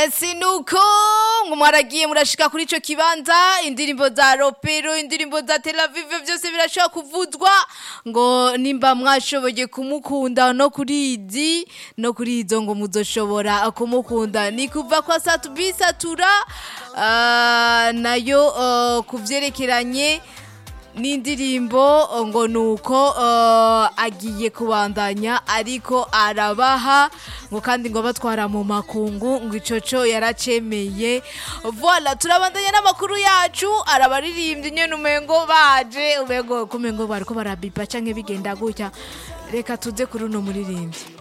sinuko ngo mwaragiye murashika kuri ico kibanza indirimbo za ropero indirimbo za Tel Aviv vyose birashobora kuvuzwa ngo nimba mwashoboye kumukunda no kuri izi no kuri izo ngo muzoshobora kumukunda ni kuva kwa Satubi Satura ah, nayo uh, kuvyerekeranye n'indirimbo ngo nuko uh, agiye kubandanya ariko arabaha ngo kandi ngo batwara mu makungu ngo ico co yaracemeye voilà turabandanya n'amakuru yacu arabaririmbye nyene umengo baje umengo kumengo bariko barabipa canke bigenda gutya reka tuze kuri uno muririmbyi